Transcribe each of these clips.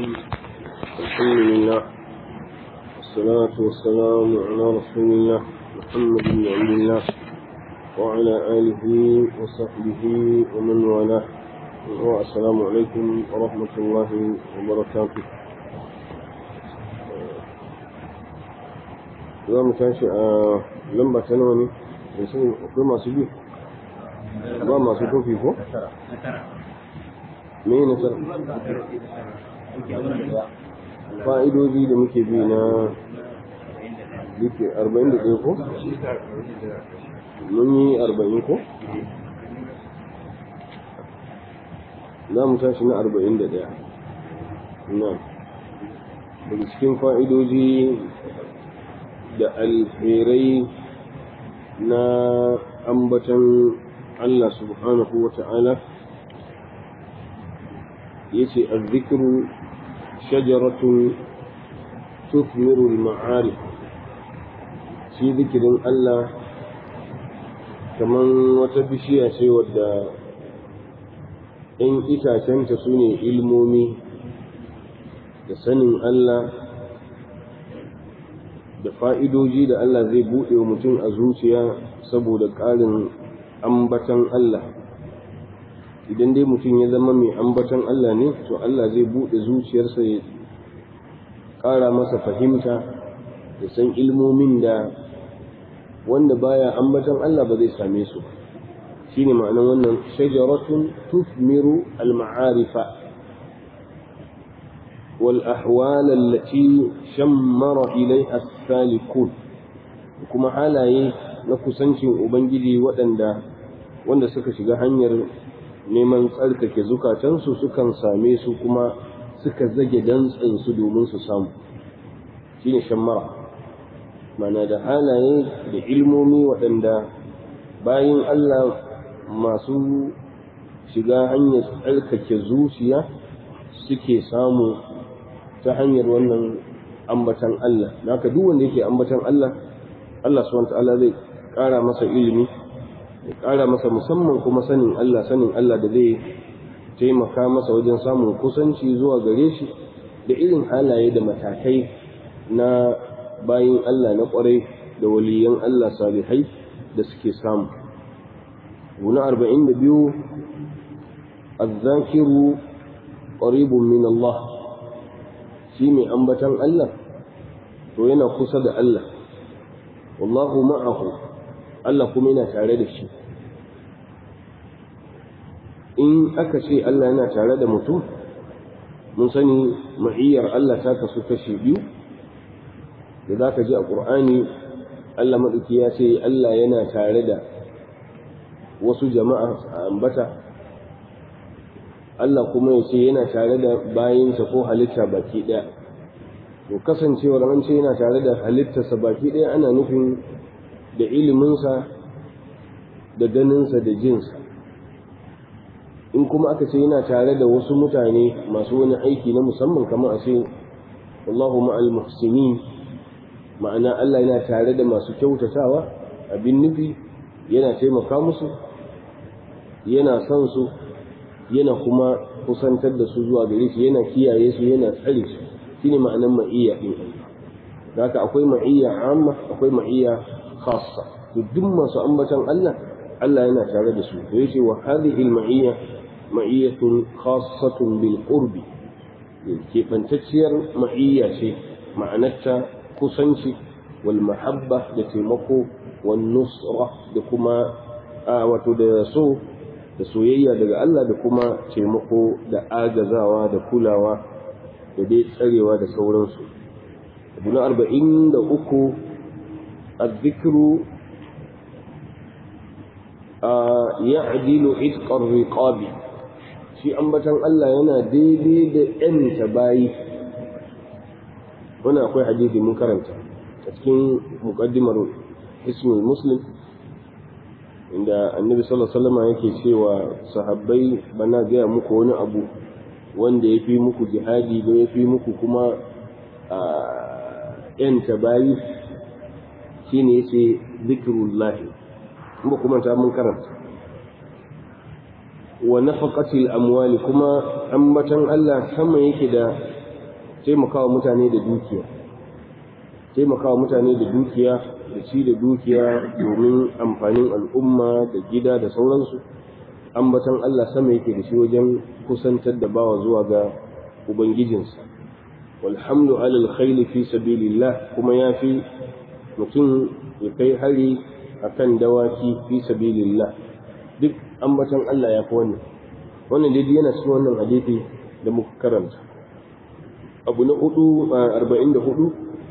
الرحيم الحمد لله والصلاة والسلام على رسول الله محمد بن عبد الله وعلى آله وصحبه ومن والاه والسلام عليكم ورحمة الله وبركاته za mu tashi a lamba ta nawa ne da sun akwai masu bi ba masu tofi ko? me ne sar fa'idoji da muke bi na duke 41 ko? mun yi 40 ko? za mu tashi na 41 na daga cikin fa'idoji da alherai na ambatan Allah subhanahu wa ta'ala ya ce azzikiru shajaratun tufmiru ma'arif shi zikirin Allah kamar wata bishiya ce wadda ‘yan itacenta su ne ilmomi da sanin Allah da fa'idoji da Allah zai buɗe wa mutum a zuciya saboda ƙarin ambatan Allah idan dai mutum ya zama mai ambatan Allah ne to Allah zai buɗe zuciyarsa ya ƙara masa fahimta da san ilmomin da wanda baya ambatan Allah ba zai same su shine ma'anar wannan shajaratun tufmiru al-ma'arifa والأحوال التي شمر إليها السالكون kuma halaye na kusancin Ubangiji waɗanda wanda suka shiga hanyar neman tsarkake zukatansu sukan same su kuma suka zage dantsinsu domin su samu shi ne shammara mana da halaye da ilmomi waɗanda bayan Allah masu shiga hanyar tsarkake zuciya suke samu ta hanyar wannan ambatan Allah naka duk wanda yake ambatan Allah Allah subhanahu ta'ala zai ƙara masa ilimi ya ƙara masa musamman kuma sanin Allah sanin Allah da zai taimaka masa wajen samun kusanci zuwa gare shi da irin halaye da matakai na bayin Allah na ƙwarai da waliyan Allah salihai da suke samu guna arba'in da biyu azzakiru ƙaribun min Allah shi mai ambatan Allah to yana kusa da Allah wallahu ma'ahu Allah kuma yana tare da shi in aka ce Allah yana tare da mutum mun sani ma'iyyar Allah ta kasu kashi biyu da za ka ji a ƙur'ani Allah maɗauki ya ce Allah yana tare da wasu jama'a a ambata Allah kuma ya ce yana tare da bayinsa ko halitta baki ɗaya to kasancewar an ce yana tare da halittarsa baki ɗaya ana nufin da iliminsa da ganinsa da jinsa in kuma aka ce yana tare da wasu mutane masu wani aiki na musamman kamar a ce Allahu ma'al muhsinin ma'ana Allah yana tare da masu kyautatawa abin nufi yana taimaka musu yana son su yana kuma kusantar da su zuwa gare shi yana kiyaye su yana tsare su shine ma'anar ma'iyya din Allah haka akwai ma'iyya amma akwai ma'iyya khassa to duk masu ambatan Allah Allah yana tare da su to yace wa hadhihi al-ma'iyya ma'iyyatun khassatun bil qurbi keɓantacciyar ma'iyya ce ma'anarta kusanci wal mahabba da taimako wal nusra da kuma wato da so da soyayya daga Allah da kuma taimako da agazawa da kulawa da dai tsarewa da sauransu abu na arba'in da uku azzikiru ya adilu itkar riqabi shi ambatan Allah yana daidai da ‘yanta bayi wani akwai hadisi mun karanta a cikin muƙaddimar ismul muslim inda annabi sallallahu alaihi wasallam yake cewa sahabbai bana gaya muku wani abu wanda ya fi muku jihadi ba ya fi muku kuma a ‘yanta bayi shi ne ya ce zikirullahi kuma kuma ta mun karanta wa nafaqatil amwali kuma ambatan Allah sama yake da taimakawa mutane da dukiya taimakawa mutane da dukiya da ci da dukiya domin amfanin al'umma da gida da sauransu ambatan Allah sama yake da shi wajen kusantar da bawa zuwa ga ubangijinsa walhamdu alal khayli fi sabilillah kuma yafi mutum ya kai hari akan dawaki fi sabilillah duk ambatan Allah ya fi wannan wannan dai yana cikin wannan hadisi da muka karanta abu na hudu arba'in da hudu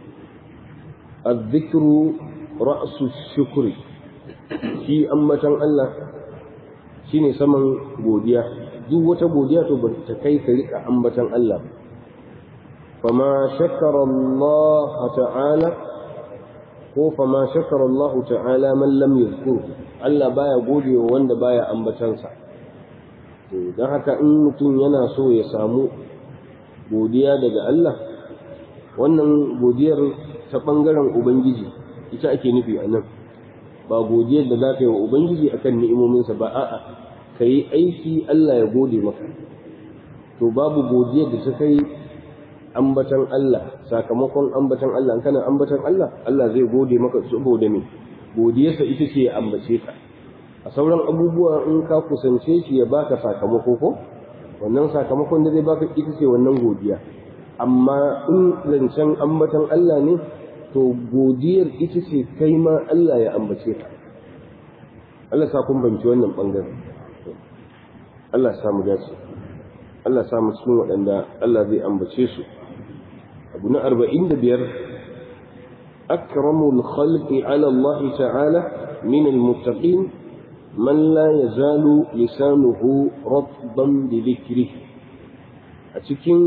azzikru ra'su shukri shi ambatan Allah shine saman godiya duk wata godiya to ba ta kai ka rika ambatan Allah fama shakara Allah ta'ala ko fama shakara Allah ta'ala man lam yadhkur Allah baya gode wa wanda baya ambatansa to dan haka in mutum yana so ya samu godiya daga Allah wannan godiyar ta bangaren ubangiji ita ake nufi a nan ba godiyar da za ka yi wa ubangiji akan ni'imominsa ba a'a ka yi aiki Allah ya gode maka to babu godiyar da ta kai ambatan Allah sakamakon ambatan Allah kana ambatan Allah Allah zai gode maka saboda me godiyarsa ita ce ya ambace ka a sauran abubuwa in ka kusance shi ya baka sakamako ko wannan sakamakon da zai baka ita ce wannan godiya amma in zancen ambatan Allah ne to godiyar ita ce kai ma Allah ya ambace ka Allah sa kun banci wannan bangaren Allah sa mu dace Allah sa mu cikin waɗanda Allah zai ambace su abu na arba'in da biyar akramul khalqi ala Allah ta'ala min al-muttaqin man la yazalu lisanuhu ratban bi dhikrihi a cikin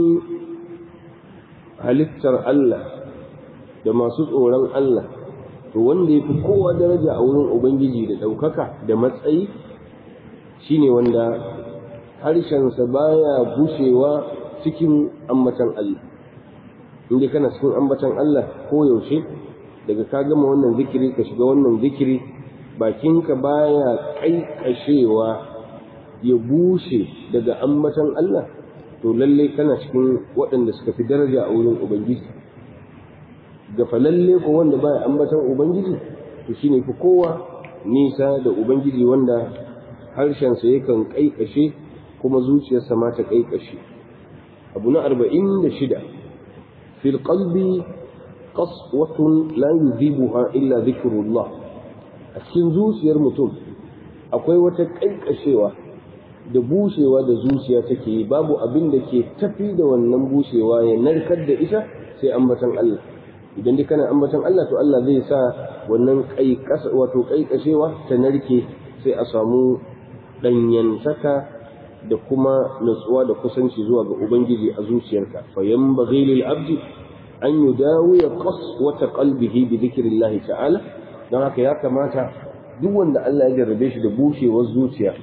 halittar Allah da masu tsoron Allah to wanda ya fi kowa daraja a wurin Ubangiji da ɗaukaka da matsayi shine wanda harshensa baya bushewa cikin ambatan Allah inda kana cikin ambatan Allah ko yaushe daga ka gama wannan zikiri ka shiga wannan zikiri bakinka baya kaikashewa ya bushe daga ambatan Allah to lalle kana cikin waɗanda suka fi daraja a wurin Ubangiji gafalalle ko wanda baya ambatan ubangiji to shine fi kowa nisa da ubangiji wanda harshensa yakan kaikashe kuma zuciyarsa ma ta kaikashe abu na arba'in da shida fil qalbi qaswatun la yudhibuha illa dhikrullah a cikin zuciyar mutum akwai wata kaikashewa da bushewa da zuciya take yi babu abin da ke tafi da wannan bushewa ya narkar da ita sai ambatan Allah idan dai kana ambaton Allah to Allah zai sa wannan kaikas wato kaikashewa ta narke sai a samu danyantaka da kuma nutsuwa da kusanci zuwa ga ubangiji a zuciyarka fa yanbaghi lil abdi an yudawi qaswata qalbihi bi dhikrillah ta'ala dan haka ya kamata duk wanda Allah ya jarrabe shi da bushewar zuciya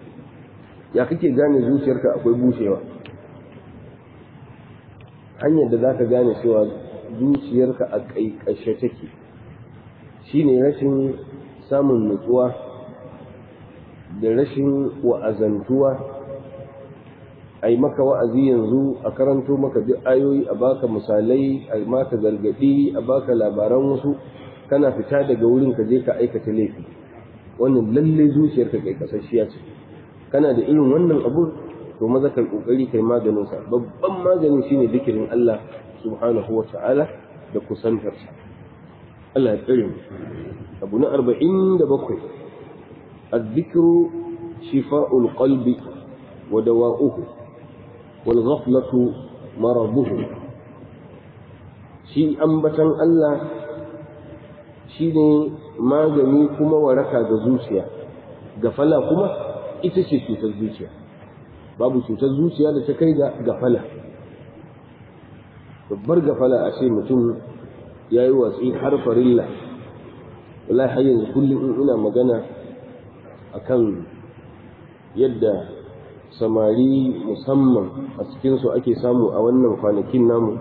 ya kake gane zuciyarka akwai bushewa hanyar da zaka gane cewa zuciyarka a ƙaiƙashe take shi ne rashin samun nutsuwa da rashin wa'azantuwa a yi maka wa'azi yanzu a karanto maka duk ayoyi a baka misalai a maka gargaɗi a baka labaran wasu kana fita daga wurin ka je ka aikata laifi wannan lalle zuciyarka ƙaiƙasashiya ce kana da irin wannan abu to maza kai ƙoƙari kai maganinsa babban maganin shine zikirin Allah subhanahu wa ta'ala da kusantarsa Allah ya tsare mu abu na arba'in da bakwai الذكر شفاء القلب ودواؤه والغفلة مرضه shi ambatan Allah shi ne magani kuma waraka ga zuciya gafala kuma ita ce cutar zuciya babu cutar zuciya da ta kai ga gafala babbar gafala a ce mutum ya yi watsi har farilla wallahi har yanzu kullum in ina magana akan yadda samari musamman a cikinsu ake samu a wannan kwanakin namu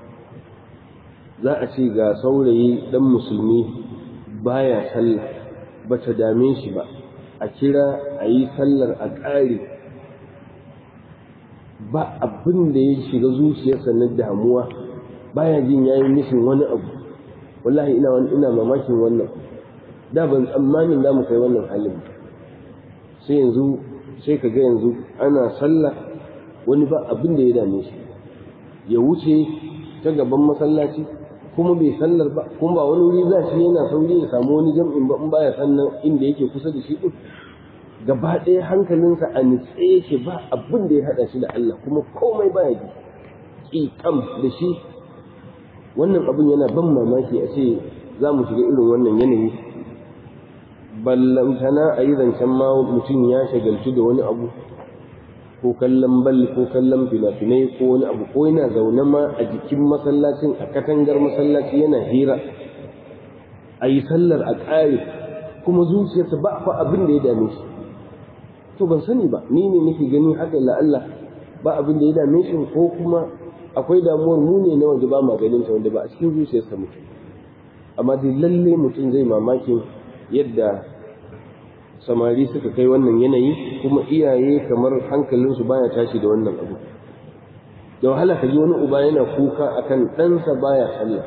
za a ce ga saurayi dan musulmi baya sallah ba ta dame shi ba a kira a yi sallar a ƙare ba abin da ya shiga zuciyarsa na damuwa baya jin yayin mishin wani abu wallahi ina ina mamakin wannan da ban tsammanin da mu kai wannan halin sai yanzu sai ka ga yanzu ana sallah wani ba abin da ya dame shi ya wuce ta gaban masallaci kuma bai sallar ba kuma ba wani wuri za shi yana sauri ya samu wani jam'in ba in baya sannan inda yake kusa da shi din gaba ɗaya hankalinsa a nitse yake ba abin da ya haɗa shi da Allah kuma komai baya ji ƙiƙam da shi wannan abin yana ban mamaki a ce za mu shiga irin wannan yanayi ballantana a yi zancen ma mutum ya shagaltu da wani abu ko kallon bal ko kallon fina-finai ko wani abu ko yana zaune ma a jikin masallacin a katangar masallaci yana hira a yi sallar a ƙare kuma zuciyarsa ba fa abin da ya dame shi to ban sani ba ni ne nake gani haka la Allah ba abin da ya dame shi ko kuma akwai damuwar mu ne na wanda ba ma ganin ta wanda ba a cikin zuciyarsa mutum amma dai lalle mutum zai mamakin yadda samari suka kai wannan yanayi kuma iyaye kamar hankalinsu baya tashi da wannan abu da wahala ka ji wani uba yana kuka akan ɗansa baya sallah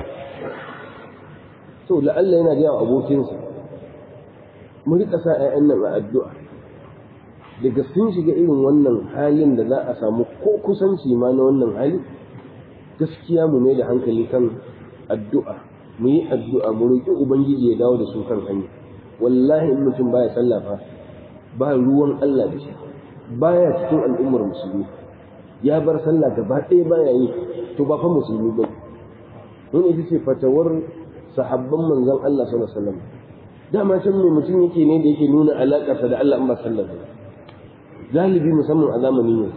to la'alla yana da abokinsa mu rika sa 'ya'yan nan a addu'a daga sun shiga irin wannan halin da za a samu ko kusanci ma na wannan hali gaskiya mu mai da hankali kan addu'a mu yi addu'a mu roƙi ubangiji ya dawo da su kan hanya wallahi in mutum baya sallah fa ba ruwan Allah da shi baya cikin al'ummar musulmi ya bar sallah gaba ɗaya baya yi to ba fa musulmi ba wani ita ce fatawar sahabban manzon Allah sallallahu alaihi wasallam dama can mai mutum yake ne da yake nuna alaƙarsa da Allah in ba sallah ba galibi musamman a zamanin yau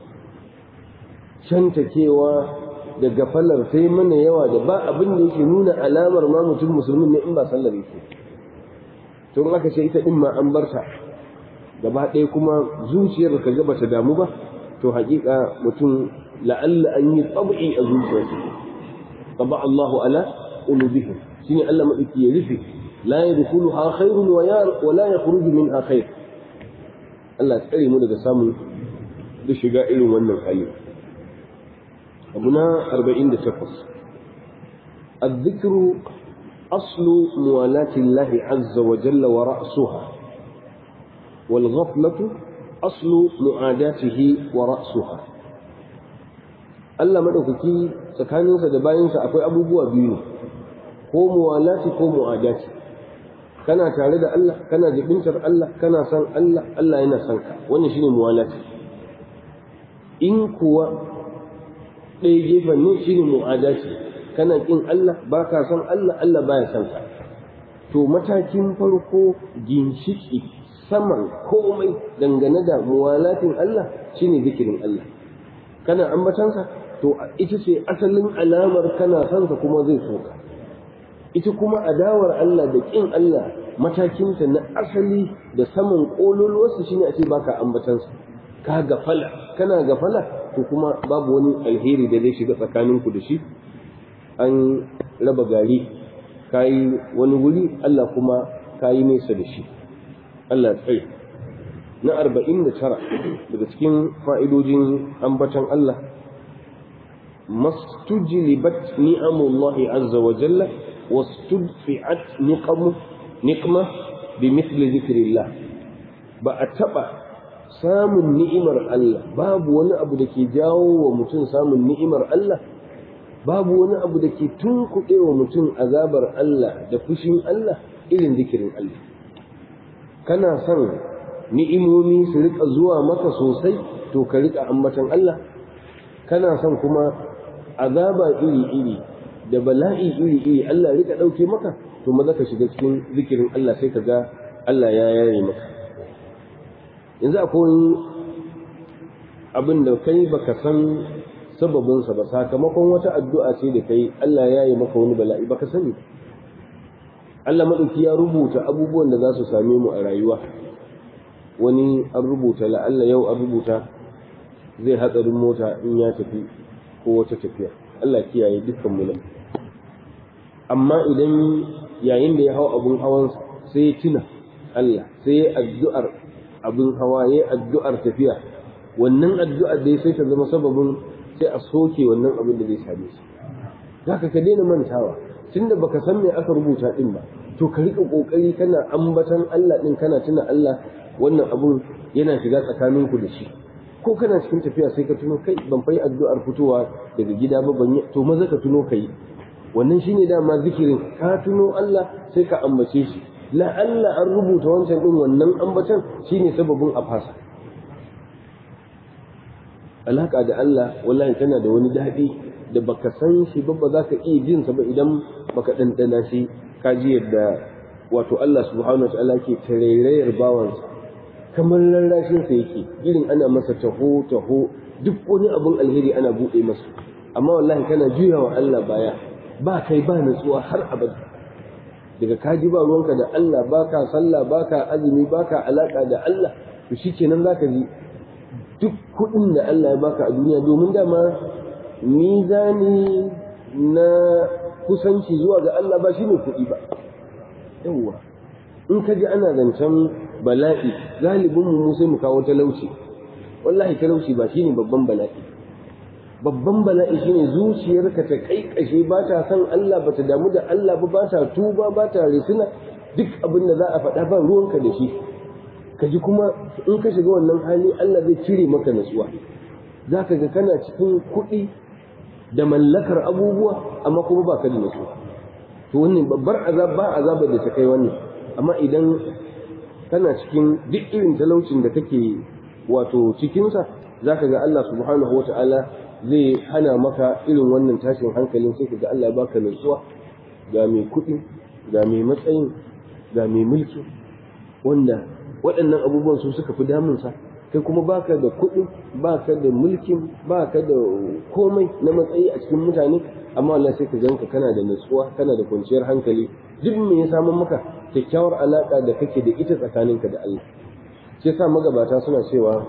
shantakewa da gafalar sai mana yawa da ba abin da yake nuna alamar ma mutum musulmin ne in ba sallar yake to in aka ce ita din ma an bar ta gaba ɗaya kuma zuciyar ka ga bata damu ba to haƙiƙa mutum la'alla an yi tsabi a zuciyarsa taba Allahu ala qulubihim shine Allah madauki ya rufe la yadkhuluha khairun wa la yakhruju minha khair Allah tsare mu daga samun da shiga irin wannan hali abu na 48 الذكر أصل موالاة الله عز وجل ورأسها والغفلة أصل معاداته ورأسها Allah maɗaukaki tsakaninsa da bayansa akwai abubuwa biyu ne ko muwalati ko mu'adati kana tare da Allah kana jibintar Allah kana san Allah Allah yana son ka wannan shine muwalati in kuwa ɗaya gefen ne shine mu'adati kana kin Allah baka san Allah Allah baya son ka to matakin farko ginshiki saman komai dangane da muwalatin Allah shine zikirin Allah kana ambatansa to ita ce asalin alamar kana son ka kuma zai so ka ita kuma adawar Allah da kin Allah matakinta na asali da saman kololuwarsa shine a ce baka ambatansa ka gafala kana gafala to kuma babu wani alheri da zai shiga tsakaninku da shi an raba gari kayi wani wuri Allah kuma kayi nesa da shi Allah tsaye na arba'in da tara daga cikin fa'idojin ambatan Allah mastujlibat ni'amullahi azza wa jalla wastudfi'at niqamu niqma bi mithli zikrillah ba a taba samun ni'imar Allah babu wani abu da ke jawo wa mutum samun ni'imar Allah babu wani abu da ke tunkuɗe wa mutum azabar Allah da fushin Allah irin zikirin Allah kana son ni'imomi su rika zuwa maka sosai to ka rika ambatan Allah kana son kuma azaba iri-iri da bala'i iri-iri Allah rika ɗauke maka to maza ka shiga cikin zikirin Allah sai ka ga Allah ya yaye maka yanzu akwai abin da kai baka san sababinsa ba sakamakon wata addu'a ce da kai Allah ya yi maka wani bala'i baka sani Allah maɗauki ya rubuta abubuwan da za su same mu a rayuwa wani an rubuta la'alla yau an rubuta zai hatsarin mota in ya tafi ko wata tafiya Allah kiyaye dukkan mu nan amma idan yayin da ya hau abun hawansa sai ya tuna Allah sai ya addu'ar abin hawa ya addu'ar tafiya wannan addu'a dai sai ta zama sababin sai a soke wannan abin da zai same shi zaka ka daina mantawa tunda baka san me aka rubuta din ba to ka rika kokari kana ambatan Allah din kana tuna Allah wannan abun yana shiga tsakaninku da shi ko kana cikin tafiya sai ka tuno kai ban fai addu'ar fitowa daga gida ba ban yi to maza ka tuno kai wannan shine dama zikirin ka tuno Allah sai ka ambace shi la Allah an rubuta wancan din wannan ambatan shine sababin a fasa alaka da Allah wallahi tana da wani daɗi da baka san shi ba ba za ka iya jin sa ba idan baka ɗanɗana shi ka ji yadda wato Allah subhanahu wa ta'ala ke tarairayar bawansa kamar rarrashin sa yake irin ana masa taho taho duk wani abun alheri ana buɗe masa amma wallahi kana juyawa Allah baya ba kai ba natsuwa har abada daga kaji ba ruwanka da Allah baka sallah baka azumi baka alaka da Allah to shikenan zaka ji duk kuɗin da Allah ya baka a duniya domin dama mizani na kusanci zuwa ga Allah ba shine kuɗi ba yawwa in ka ji ana zancen bala'i galibin mu sai mu kawo talauci wallahi talauci ba shine babban bala'i babban bala'i shine zuciyarka ta kaikashe ba ta san Allah ba ta damu da Allah ba ba ta tuba ba ta risina duk abin da za a faɗa ba ruwanka da shi ka ji kuma in ka shiga wannan hali Allah zai cire maka natsuwa za ka ga kana cikin kuɗi da mallakar abubuwa amma kuma ba ka da natsuwa to wannan babbar azab ba azabar da ta kai wannan amma idan kana cikin duk irin talaucin da kake wato cikinsa za ka ga Allah subhanahu wa ta'ala zai hana maka irin wannan tashin hankalin sai ka ga Allah ya baka nutsuwa ga mai kuɗi ga mai matsayin ga mai mulki wanda waɗannan abubuwan su suka fi damunsa kai kuma baka da kuɗi baka da mulkin baka da komai na matsayi a cikin mutane amma Allah sai ka ganka kana da nutsuwa kana da kwanciyar hankali duk me ya samu maka kyakkyawar alaka da kake da ita tsakaninka da Allah shi yasa magabata suna cewa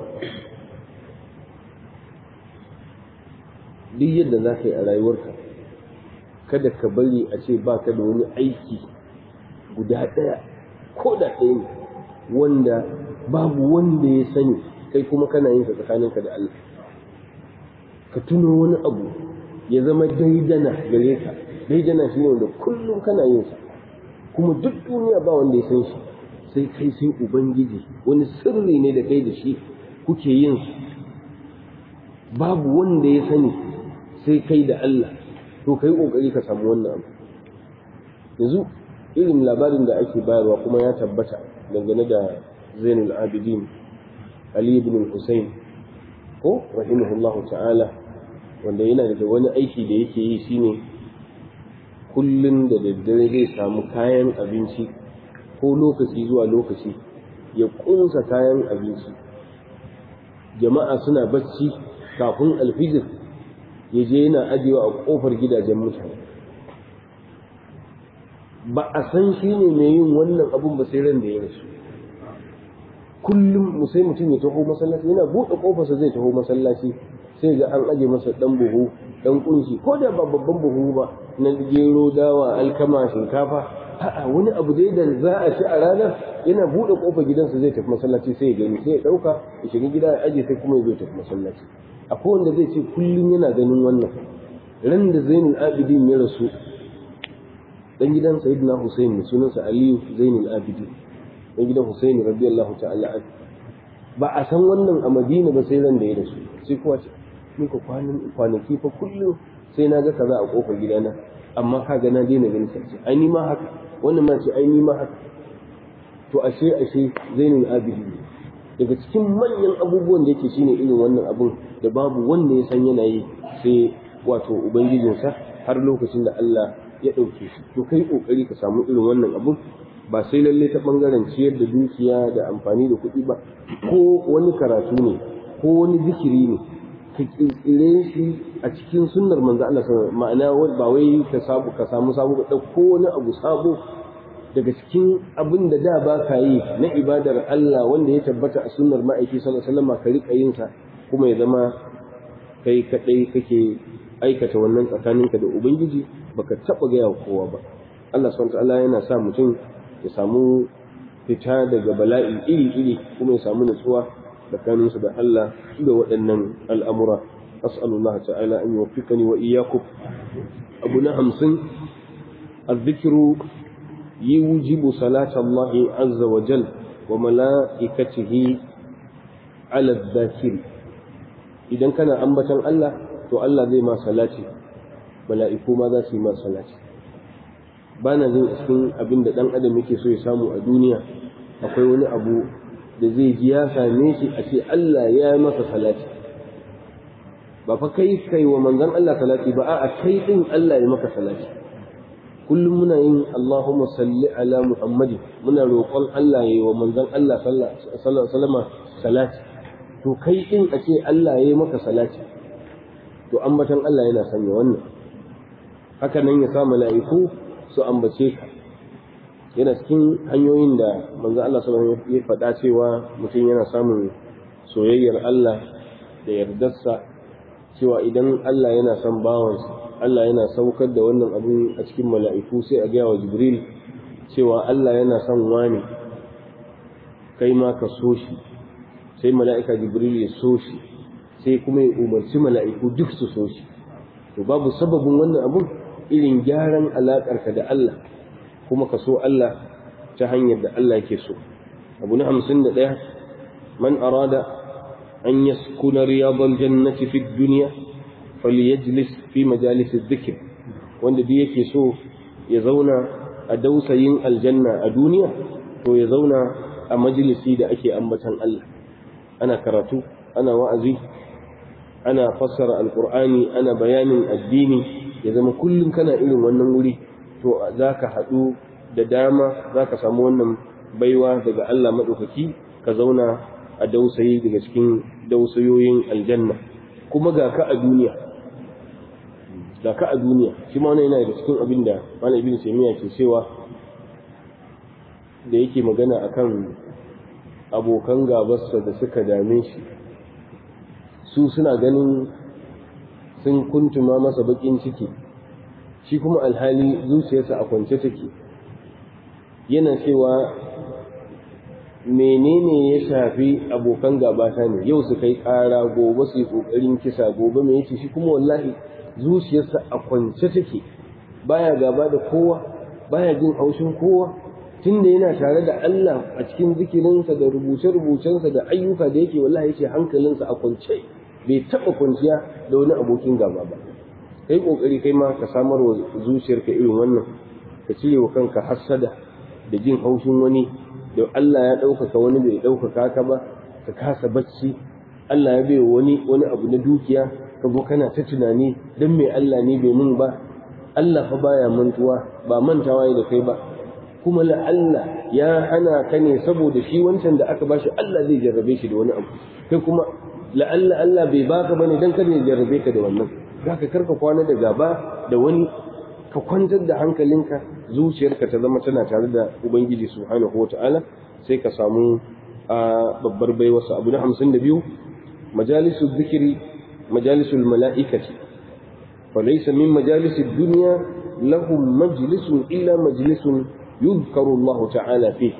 duk yadda za ka yi a rayuwarka kada ka bari a ce baka da wani aiki guda ɗaya ko da ɗaya ne wanda babu wanda ya sani kai kuma kana yin sa tsakaninka da Allah ka tuno wani abu ya zama daidana gare ka daidana shi ne wanda kullum kana yin sa kuma duk duniya ba wanda ya san shi sai kai sai ubangiji wani sirri ne da kai da shi kuke yin su babu wanda ya sani sai kai da Allah to kai kokari ka samu wannan abu yanzu irin labarin da ake bayarwa kuma ya tabbata dangane da Zainul Abidin Ali ibn Hussein ko rahimahullahu ta'ala wanda yana da wani aiki da yake yi shine kullum da daddare zai samu kayan abinci ko lokaci zuwa lokaci ya kunsa kayan abinci jama'a suna bacci kafin alfijir ya je yana ajiyewa a kofar gidajen mutane ba a san shi ne mai yin wannan abun ba sai ran da ya rasu kullum sai mutum ya taho masallaci yana buɗe kofarsa zai taho masallaci sai ga an aje masa dan buhu dan kunshi ko da ba babban buhu ba na gero dawa alkama shinkafa a'a wani abu dai da za a ci a ranar yana bude kofar gidansa zai tafi masallaci sai ya gani sai ya dauka ya shiga gida ya aje sai kuma ya zo tafi masallaci akwai wanda zai ce kullum yana ganin wannan ran da Zainul Abidin ya rasu dan gidan Sayyidina Hussein ne sunansa Aliyu Zainul Abidin dan gidan Hussein radiyallahu ta'ala ba a san wannan a Madina ba sai ran da ya rasu sai kuwa ce ni ko kwanaki fa kullum sai na ga kaza a kofar gidana amma ka ga na daina ganin sai ai ni ma haka wannan ma ce ai ni ma haka to ashe ashe zainul abidin daga cikin manyan abubuwan da yake shine irin wannan abun da babu wanda ya san yana yi sai wato ubangijinsa har lokacin da Allah ya ɗauke shi to kai kokari ka samu irin wannan abun ba sai lalle ta bangaren ciyar da dukiya da amfani da kuɗi ba ko wani karatu ne ko wani zikiri ne ka kirkire shi a cikin sunnar manzo Allah ma'ana ba wai ka samu ka samu sabo ka dauko wani abu sabo daga cikin abin da da ba ka yi na ibadar Allah wanda ya tabbata a sunnar ma'aiki sallallahu alaihi wasallam ka rika yin sa kuma ya zama kai kadai kake aikata wannan tsakaninka da ubangiji baka taba ga kowa ba Allah subhanahu wa ta'ala yana sa mutum ya samu fita daga bala'i iri-iri kuma ya samu nutsuwa tsakaninsu da Allah da waɗannan al'amura as'alullah ta'ala an yuwaffiqani wa iyyakum abu na hamsin الذكر يوجب صلاة الله عز وجل وملائكته على الذاكر idan kana ambatan Allah to Allah zai ma salati mala'iku ma za su yi ma salati ba na jin cikin abin da ɗan adam yake so ya samu a duniya akwai wani abu da zai ji ya same shi a ce Allah ya yi masa salati ba fa kai kai wa manzon Allah salati ba a kai din Allah ya maka salati kullum muna yin Allahumma salli ala Muhammad muna roƙon Allah ya yi wa manzon Allah sallallahu alaihi salati to kai din a ce Allah ya yi maka salati to ambatan Allah yana sanya wannan haka nan ya sa mala'iku su ambace ka yana cikin hanyoyin da manzon Allah sallallahu alaihi ya faɗa cewa mutum yana samun soyayyar Allah da yardarsa cewa idan Allah yana son bawansa Allah yana saukar da wannan abin a cikin mala'iku sai a gaya wa Jibril cewa Allah yana son wani kai ma ka so shi sai mala'ika Jibril ya so shi sai kuma ya umarci mala'iku duk su so shi to babu sababin wannan abun irin gyaran alaƙarka da Allah kuma ka so Allah ta hanyar da Allah ke so abu na hamsin da ɗaya man arada an yaskuna riyadal jannati fi duniya falyajlis fi majalis dhikr wanda duk yake so ya zauna a dausayin aljanna a duniya to ya zauna a majalisi da ake ambatan Allah ana karatu ana wa'azi ana fassara alqur'ani ana bayanin addini ya zama kullum kana irin wannan wuri to zaka haɗu da dama zaka samu wannan baiwa daga Allah madaukaki ka zauna a dausayi daga cikin dausayoyin aljanna kuma ga ka a duniya da ka a duniya shi ma wani yana da cikin abin da malam ibn taymiya ke cewa da yake magana akan abokan gabarsa da suka dame shi su suna ganin sun kuntuma masa bakin ciki shi kuma alhali zuciyarsa a kwance take yana cewa menene ya shafi abokan gabata ne yau su kai kara gobe su yi kokarin kisa gobe mai yace shi kuma wallahi zuciyarsa a kwance take baya gaba da kowa baya jin haushin kowa tunda yana tare da Allah a cikin zikirinsa da rubuce-rubucensa da ayyuka da yake wallahi yake hankalinsa a kwance bai taba kwanciya da wani abokin gaba ba kai kokari kai ma ka samar wa zuciyarka irin wannan ka cire wa kanka hassada da jin haushin wani da Allah ya ɗaukaka wani bai ɗaukaka ka ba ka kasa bacci Allah ya bai wani wani abu na dukiya ka zo kana ta tunani dan me Allah ne bai mun ba Allah fa baya mantuwa ba mantawa da kai ba kuma la Allah ya hana ka ne saboda shi wancan da aka bashi Allah zai jarrabe shi da wani abu kai kuma la Allah Allah bai baka bane dan kada ya jarrabe ka da wannan zaka karka kwana da gaba da wani ka kwantar da hankalinka zuciyarka ta zama tana tare da ubangiji subhanahu wataala sai ka samu babbar baiwarsa abu na hamsin da biyu majalisu zikiri majalisul mala'ikati فليس من مجالس الدنيا لهم مجلس إلا مجلس يذكر الله تعالى فيه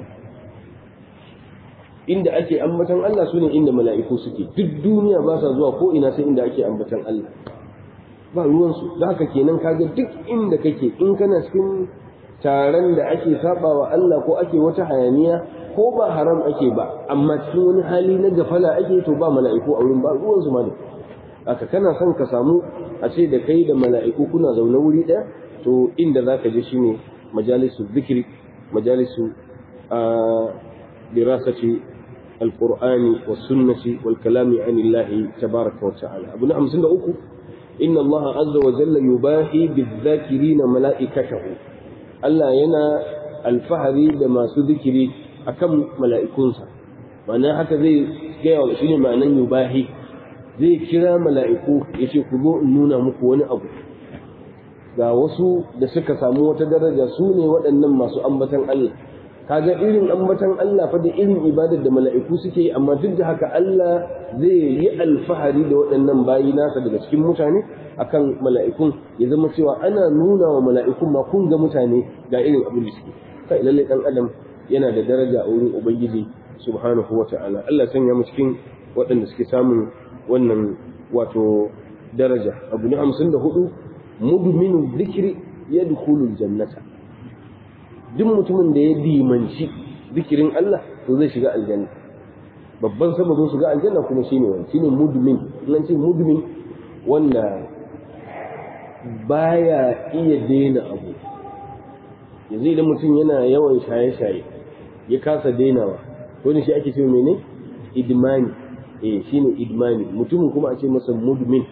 inda ake ambatan Allah sune inda mala'iku suke duk duniya ba sa zuwa ko ina sai inda ake ambatan Allah ba ruwansu da haka kenan kaga duk inda kake in kana cikin taron da ake sabawa Allah ko ake wata hayaniya ko ba haram ake ba amma cikin wani hali na gafala ake to ba mala'iku a wurin ba ruwansu ma da haka kana son ka samu a ce da kai da mala'iku kuna zaune wuri ɗaya to inda za ka je shi ne majalisu zikiri majalisu a dirasati alƙur'ani wa sunnati wal kalami an illahi tabaraka wa ta'ala abu na hamsin da uku inna allaha azza wa jalla yubahi bizakirina mala'ikatahu Allah yana alfahari da masu zikiri akan mala'ikunsa ma'ana haka zai gaya wa shi ne ma'anan yubahi zai kira mala'iku ya ce ku zo in nuna muku wani abu ga wasu da suka samu wata daraja su ne waɗannan masu ambatan Allah kaga irin ambatan Allah fa da irin ibadar da mala'iku suke yi amma duk da haka Allah zai yi alfahari da waɗannan bayi nasa daga cikin mutane akan mala'ikun ya zama cewa ana nuna wa mala'ikun ma kun ga mutane ga irin abin da suke kai lalle dan adam yana da daraja a wurin ubangiji subhanahu wa ta'ala Allah sanya mu cikin waɗanda suke samun wannan wato daraja abu na hamsin da hudu mudminu zikiri ya dukulul jannata duk mutumin da ya dimanci zikirin Allah to zai shiga aljanna babban sababin shiga aljanna kuma shine wani shine mudmin nan ce mudmin wanda baya iya daina abu yanzu idan mutum yana yawan shaye-shaye ya kasa dainawa wani shi ake ce mene idmani eh shine idmani mutumin kuma a ce masa mudmin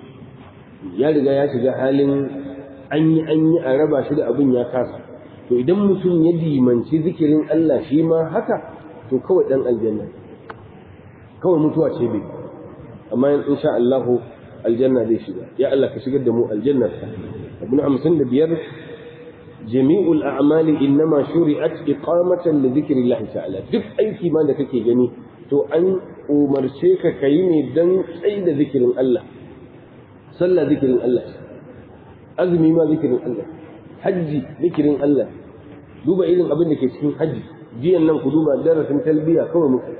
ya riga ya shiga halin an yi an yi a raba shi da abin ya kasa to idan mutum ya dimanci zikirin Allah shi ma haka to kawai dan aljanna kawai mutuwa ce bai amma in sha Allah aljanna zai shiga ya Allah ka shigar da mu aljannar ka abu na hamsin da biyar jami'ul a'mali innama shuri'at iqamatan li dhikrillah ta'ala duk aiki ma da kake gani to an umarce ka kai ne dan tsayi da zikirin Allah sallah zikirin Allah azumi ma zikirin Allah hajji zikirin Allah duba irin abin da ke cikin hajji jiyan nan ku duba darasin talbiya kawai muka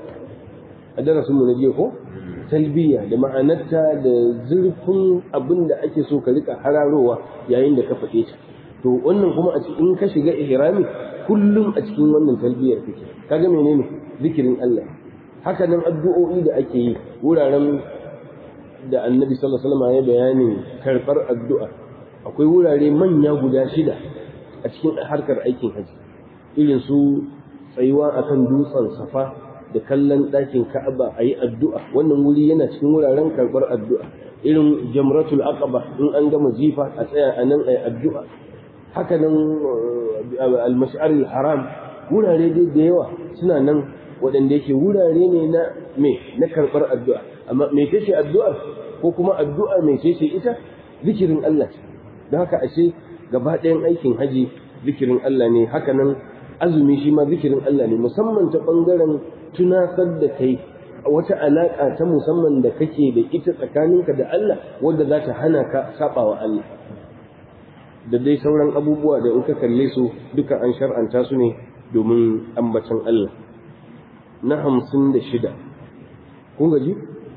a darasin mu na jiya ko talbiya da ma'anarta da zurfin abin da ake so ka rika hararowa yayin da ka faɗe ta to wannan kuma a cikin ka shiga ihrami kullum a cikin wannan talbiyar kake kaga menene zikirin Allah haka nan addu'o'i da ake yi wuraren da annabi sallallahu alaihi wasallam ya bayani karɓar addu'a akwai wurare manya guda shida a cikin harkar aikin haji irin su tsayuwa akan dutsen safa da kallon ɗakin ka'aba a yi addu'a wannan wuri yana cikin wuraren karɓar addu'a irin jamratul aqaba in an gama jifa a tsaya a nan a yi addu'a haka nan al-mash'ar haram wurare dai da yawa suna nan waɗanda yake wurare ne na me na karɓar addu'a amma me ce addu'ar ko kuma addu'a me ce ita zikirin Allah ce don haka ashe gaba ɗayan aikin haji zikirin Allah ne haka nan azumi shi ma zikirin Allah ne musamman ta ɓangaren tunasar da kai wata alaƙa ta musamman da kake da ita tsakaninka da Allah wadda za ta hana ka saba wa Allah da dai sauran abubuwa da in ka kalle su duka an shar'anta su ne domin ambacin Allah na hamsin da shida kun gaji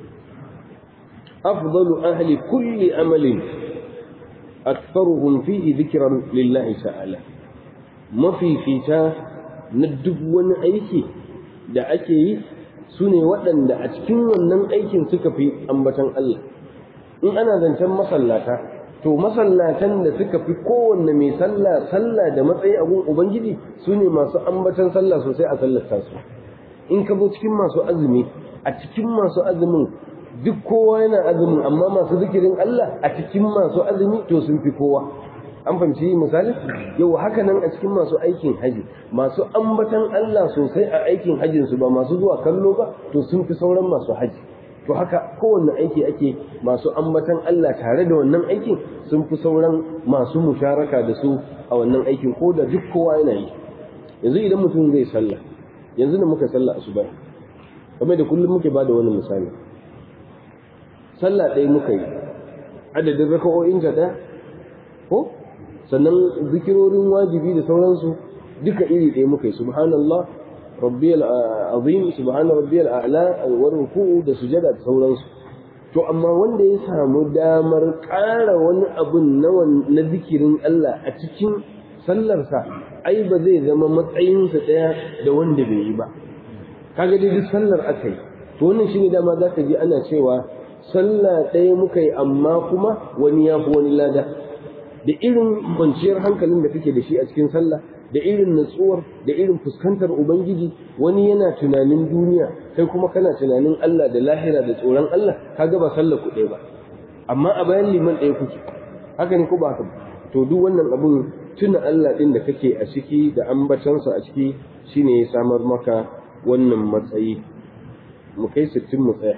afdalu ahli kulli amalin aktharuhum fihi dhikran lillahi ta'ala mafifita na duk wani aiki da ake yi su ne waɗanda a cikin wannan aikin suka fi ambatan Allah in ana zancen masallata to masallatan da suka fi kowanne mai sallah sallah da matsayi a gun ubangiji su ne masu ambatan sallah sosai a sallata su in ka zo cikin masu azumi a cikin masu azumin duk kowa yana azumin amma masu zikirin Allah a cikin masu azumi to sun fi kowa an fahimci misali yau haka nan a cikin masu aikin haji masu ambatan Allah sosai a aikin hajjin su ba masu zuwa kallo ba to sun fi sauran masu haji to haka kowanne aiki ake masu ambatan Allah tare da wannan aikin sun fi sauran masu musharaka da su a wannan aikin ko da duk kowa yana yi yanzu idan mutum zai sallah yanzu da muka sallah asuba kamar da kullum muke bada wani misali sallah ɗaya muka yi adadin raka'o'in ta ɗaya ko sannan zikirorin wajibi da sauransu duka iri ɗaya muka yi subhanallah rabbiyal azim subhana rabbiyal a'la wa ruku'u da sujada da sauransu to amma wanda ya samu damar ƙara wani abun na zikirin Allah a cikin sallarsa ai ba zai zama matsayinsa ɗaya da wanda bai yi ba kaga dai duk sallar aka yi to wannan shine dama za ka ji ana cewa sallah ɗaya muka yi amma kuma wani ya fi wani lada da irin kwanciyar hankalin da kake da shi a cikin sallah da irin natsuwar da irin fuskantar ubangiji wani yana tunanin duniya kai kuma kana tunanin Allah da lahira da tsoron Allah kaga ba sallar ku ɗaya ba amma a bayan liman ɗaya kuke haka ne ko ba haka to duk wannan abun tuna Allah ɗin da kake a ciki da ambatansa a ciki shine ya samar maka wannan matsayi mu kai sittin mu tsaya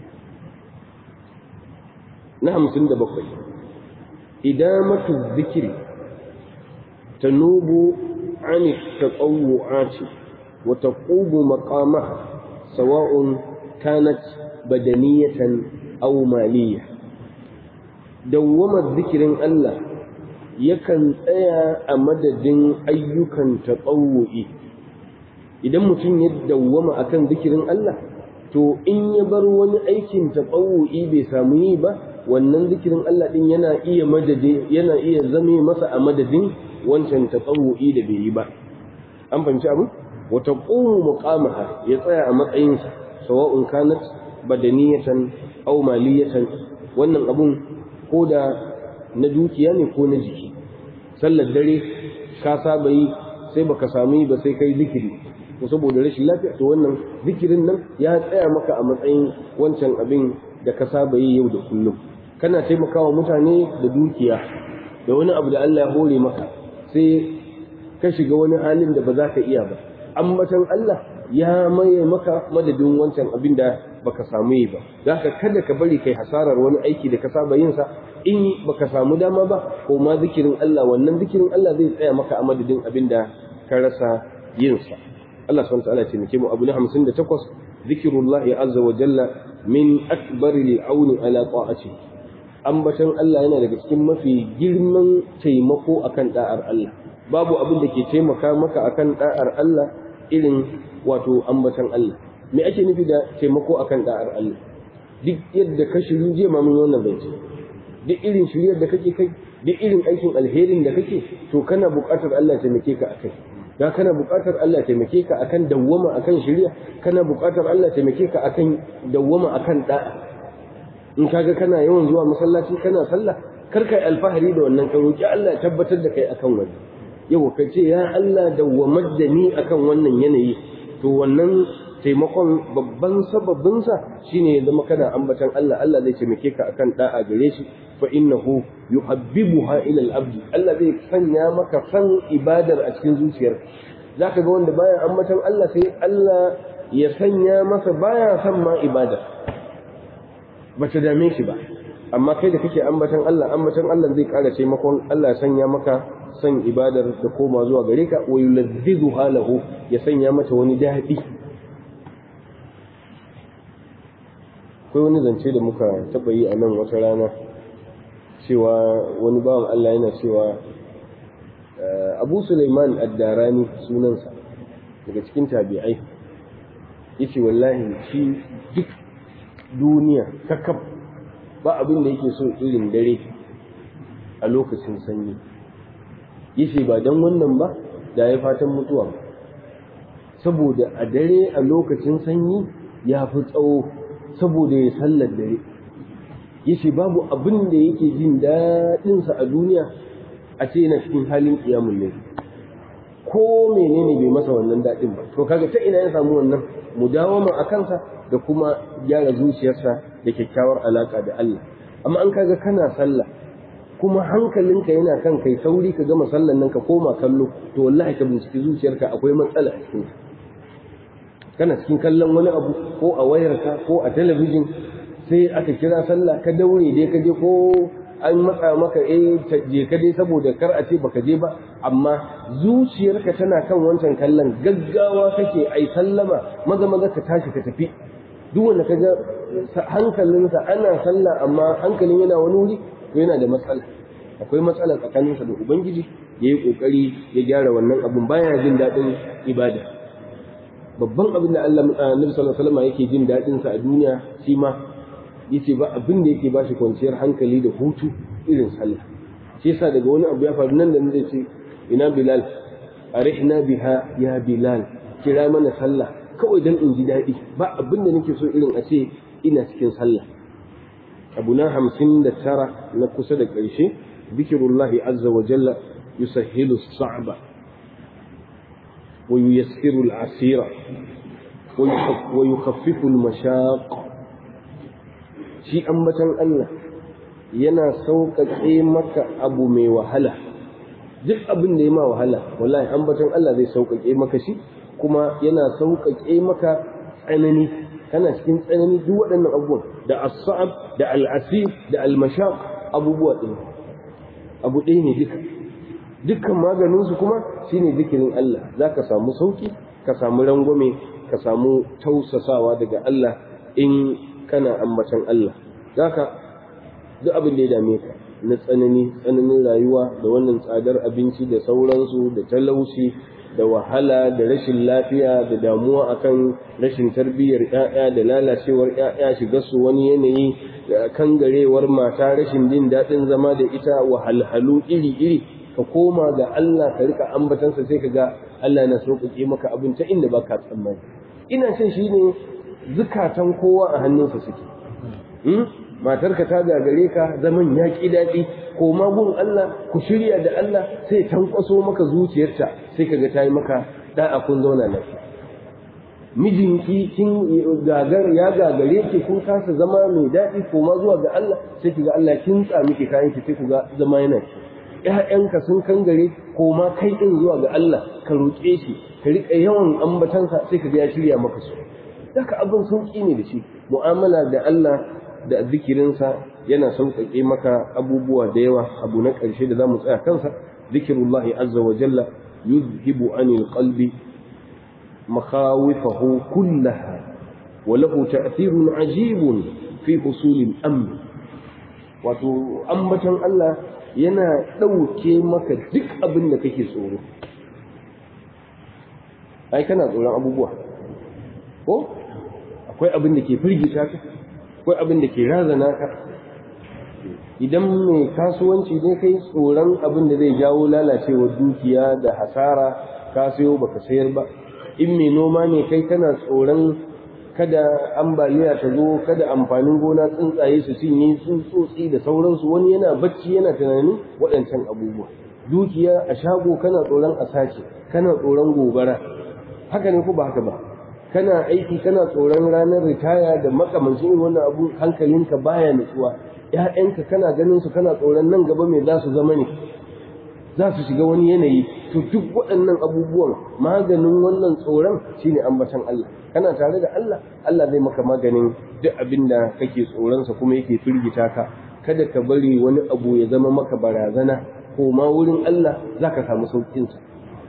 na hamsin da bakwai idamatu zikiri tanubu عن التطوعات وتقوم مقامها سواء كانت بدنية أو مالية دوما الذكر الله yakan tsaya a madadin ayyukan taɓawo'i idan mutum ya dawwama akan zikirin Allah to in ya bar wani aikin taɓawu'i bai samu yi ba wannan zikirin Allah din yana iya madade yana iya zame masa a madadin wancan taɓawu'i da bai yi ba an fahimci abu wa taqumu muqamaha ya tsaya a matsayinsa sawa'un kanat badaniyatan aw maliyatan wannan abun ko da na dukiya ne ko na jiki sallar dare ka saba yi sai baka sami ba sai kai zikiri ko saboda rashin lafiya to wannan zikirin nan ya tsaya maka a matsayin wancan abin da ka saba yi yau da kullum kana taimakawa mutane da dukiya da wani abu da Allah ya hore maka sai ka shiga wani halin da ba za ka iya ba ambatan Allah ya maye maka madadin wancan abin da baka samu yi ba za ka kada ka bari kai hasarar wani aiki da ka saba yin sa in baka samu dama ba ko ma zikirin Allah wannan zikirin Allah zai tsaya maka a madadin abin da ka rasa yin sa Allah subhanahu wa ta'ala ya taimake mu abu na 58 zikrullahi azza wa jalla min akbaril auni ala ta'ati ambatan Allah yana daga cikin mafi girman taimako akan da'ar Allah babu abin da ke taimaka maka akan da'ar Allah irin wato ambatan Allah me ake nufi da taimako akan da'ar Allah duk yadda ka shiru je ma mun wannan zance duk irin shiryar da kake kai duk irin aikin alherin da kake to kana buƙatar Allah taimake ka akai da kana buƙatar Allah taimake ka akan dawwama akan shirya kana buƙatar Allah taimake ka akan dawwama akan da'a in kaga kana yawan zuwa masallaci kana sallah kar kai alfahari da wannan ka roki Allah ya tabbatar da kai akan wannan yau ka ce ya Allah dawwamar da ni akan wannan yanayi to wannan taimakon babban sababinsa shine ya zama kana ambatan Allah Allah zai taimake ka akan da'a gare shi fa innahu yuhabbibuha ila al-abd Allah zai sanya maka san ibadar a cikin zuciyarka zaka ga wanda baya ambatan Allah sai Allah ya sanya masa baya san ma ibada bata dame shi ba amma kai da kake ambatan Allah ambatan Allah zai ƙara taimakon Allah ya sanya maka san ibadar da koma zuwa gare ka wa yulazzizuha lahu ya sanya mata wani daɗi akwai wani zance da muka taɓa yi a nan wata rana cewa wani bawan Allah yana cewa Abu Sulaiman Ad-Darani sunansa daga cikin tabi'ai yace wallahi shi duk duniya kakaf ba abin da yake so irin dare a lokacin sanyi yace ba dan wannan ba da ya fatan mutuwa ba saboda a dare a lokacin sanyi ya fi tsawo saboda ya sallar dare yace babu abin da yake jin daɗinsa a duniya a ce yana cikin halin ƙiyamun ne ko menene bai masa wannan daɗin ba to kaga ta ina ya samu wannan mudawama a kansa da kuma gyara zuciyarsa da kyakkyawar alaka da Allah amma an kaga kana sallah kuma hankalinka yana kan kai sauri ka gama sallan nan ka koma kallo to wallahi ka binciki zuciyarka akwai matsala a cikin kana cikin kallon wani abu ko a wayarka ko a talabijin sai aka kira sallah ka daure dai ka je ko an matsa maka eh je ka dai saboda kar a ce baka je ba amma zuciyarka tana kan wancan kallon gaggawa kake ai sallama maza maza ka tashi ka tafi duk wanda ka ga hankalinsa ana sallah amma hankalin yana wani wuri to yana da matsala akwai matsala tsakaninsa da ubangiji ya yi kokari ya gyara wannan abun baya jin daɗin ibada babban abin da Allah Annabi sallallahu alaihi wasallam yake jin daɗin sa a duniya shi ma yace ba abin da yake bashi kwanciyar hankali da hutu irin sallah shi yasa daga wani abu ya faru nan da zai ce ina bilal arihna biha ya bilal kira mana sallah kawai dan in ji daɗi ba abin da nake so irin a ce ina cikin sallah abu na hamsin da tara na kusa da ƙarshe bikirullahi azza wa jalla yusahhilu sa'ba wa yuyassiru al-asira wa yukhaffifu al-mashaq shi ambatan Allah yana sauƙaƙe maka abu mai wahala duk abin da ya ma wahala wallahi ambatan Allah zai sauƙaƙe maka shi kuma yana sauƙaƙe maka tsanani kana cikin tsanani duk waɗannan abubuwan da as-sa'ab da al-asir da al-mashaq abubuwa ɗin abu ɗaya ne duka dukkan maganin su kuma shine zikirin Allah zaka samu sauki ka samu rangwame ka samu tausasawa daga Allah in kana ambatan Allah zaka duk abin da ya dame ka na tsanani tsananin rayuwa da wannan tsadar abinci da sauransu da talauci da wahala da rashin lafiya da damuwa akan rashin tarbiyyar ƴaƴa da lalacewar ƴaƴa shiga su wani yanayi da kangarewar mata rashin jin daɗin zama da ita wahalhalu iri-iri ka koma ga Allah ka rika ambatansa sai ka ga Allah na sauƙaƙe maka abin ta inda baka tsammani ina cin shi ne zukatan kowa a hannunsa suke matarka ta gagare ka zaman ya ƙi daɗi ko magun Allah ku shirya da Allah sai tankwaso maka zuciyarta sai kaga ta yi maka da'a kun zauna lafiya mijinki kin gagar ya gagare ki kun kasa zama mai daɗi ko ma zuwa ga Allah sai kiga Allah kin tsa miki kayan ki sai ku ga zama yana ki ƴaƴanka sun kangare ko ma kai din zuwa ga Allah ka roƙe shi ka riƙa yawan ambatansa sai kaga ya shirya maka su haka abin sauƙi ne da shi mu'amala da Allah da zikirinsa yana sauƙaƙe maka abubuwa da yawa abu na ƙarshe da za mu tsaya kansa zikirullahi azza wa jalla yuzhibu anil qalbi makhawifahu kullaha wa lahu ta'thirun ajibun fi husulil amn wato ambatan Allah yana ɗauke maka duk abin da kake tsoro ai kana tsoron abubuwa ko akwai abin da ke firgita ka akwai abin da ke razana ka idan mai kasuwanci ne kai tsoron abin da zai jawo lalacewar dukiya da hasara ka sayo baka sayar ba in mai noma ne kai kana tsoron kada ambaliya ta zo kada amfanin gona tsuntsaye su cinye tsutsotsi da sauransu wani yana bacci yana tunanin waɗancan abubuwa dukiya a shago kana tsoron a sace kana tsoron gobara haka ne ko ba haka ba kana aiki kana tsoron ranar ritaya da makamancin irin wannan abu hankalinka baya nutsuwa ƴaƴanka kana ganin su kana tsoron nan gaba mai za su zama ne za su shiga wani yanayi to duk waɗannan abubuwan maganin wannan tsoron shine ambatan Allah kana tare da Allah Allah zai maka maganin duk abin da kake tsoronsa kuma yake firgita ka kada ka bari wani abu ya zama maka barazana ko ma wurin Allah zaka samu sauƙinsa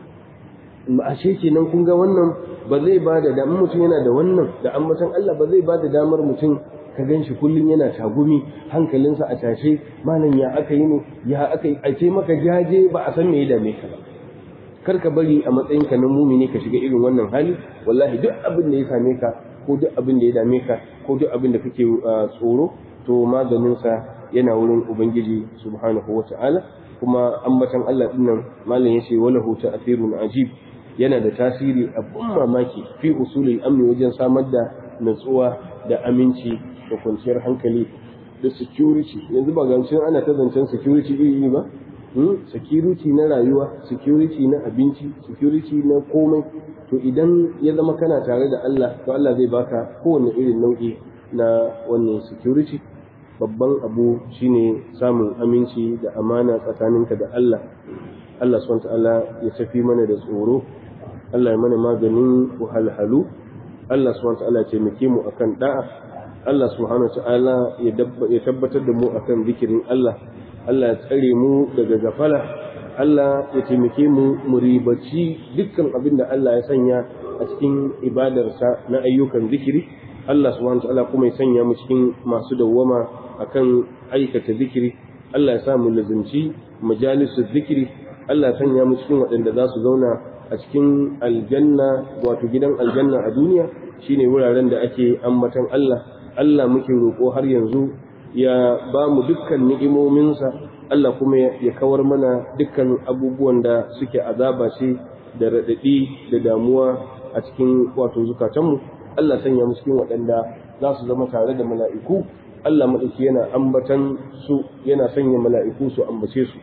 ashe kenan kun ga wannan ba zai ba da damar mutum yana da wannan da ambatan Allah ba zai ba da damar mutum ka gan shi kullum yana tagumi hankalinsa a tashe malam ya aka yi ne ya aka yi a ce maka jaje ba a san me ya dame ka ba kar ka bari a matsayinka na mumini ka shiga irin wannan hali wallahi duk abin da ya same ka ko duk abin da ya dame ka ko duk abin da kake tsoro to maganinsa yana wurin ubangiji subhanahu wata'ala kuma ambatan Allah dinnan malam yace walahu ta'thirun ajib yana da tasiri abun mamaki fi usulil amni wajen samar da natsuwa da aminci da kwanciyar hankali da security yanzu ba gancin ana ta zancen security iri ba security na rayuwa security na abinci security na komai to idan ya zama kana tare da Allah to Allah zai baka kowane irin nau'i na wannan security babban abu shine samun aminci da amana tsakaninka da Allah Allah subhanahu ta'ala ya tafi mana da tsoro Allah ya mana maganin wahalhalu Allah subhanahu ta'ala ya taimake mu akan da'a Allah subhanahu ta'ala ya tabbatar da mu akan zikirin Allah Allah ya tsare mu daga gafala Allah ya taimake mu mu ribaci dukkan abin da Allah ya sanya a cikin ibadarsa na ayyukan zikiri Allah subhanahu ta'ala kuma ya sanya mu cikin masu dawwama akan aikata zikiri Allah ya sa mu lazimci majalisu zikiri Allah ya sanya mu cikin waɗanda za su zauna a cikin aljanna wato gidan aljanna a duniya shine wuraren da ake ambatan Allah Allah muke roƙo har yanzu ya ba mu dukkan ni'imominsa Allah kuma ya kawar mana dukkan abubuwan da suke azaba ce da raɗaɗi da damuwa a cikin wato zukatanmu Allah sanya mu cikin waɗanda za su zama tare da mala'iku Allah maɗauki yana ambatan su yana sanya mala'iku su ambace su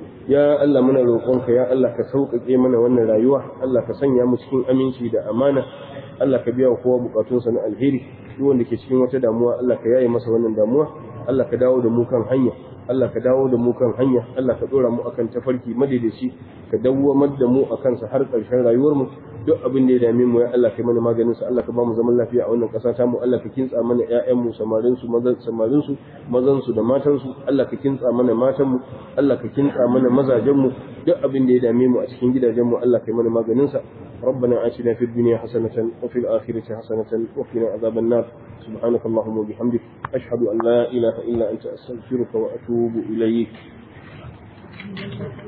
ya Allah muna roƙonka ya Allah ka sauƙaƙe mana wannan rayuwa Allah ka sanya mu cikin aminci da amana Allah ka biya wa kowa bukatunsa na alheri duk wanda ke cikin wata damuwa Allah ka yaye masa wannan damuwa Allah ka dawo da mu kan hanya Allah ka dawo da mu kan hanya Allah ka dora mu akan tafarki madaidaci ka dawwamar da mu akan sa har ƙarshen rayuwar mu duk abin da ya dame mu ya Allah kai mana maganin sa Allah ka ba mu zaman lafiya a wannan ƙasa ta mu Allah ka kintsa mana ƴaƴan mu samarin su mazan samarin su mazan su da matan su Allah ka kintsa mana matan mu Allah ka kintsa mana mazajen mu duk abin da ya dame mu a cikin gidajen mu Allah kai mana maganin sa ربنا آتنا في الدنيا حسنة وفي الآخرة حسنة وقنا عذاب النار سبحانك اللهم وبحمدك أشهد أن لا إله إلا أنت أستغفرك وأتوب إليك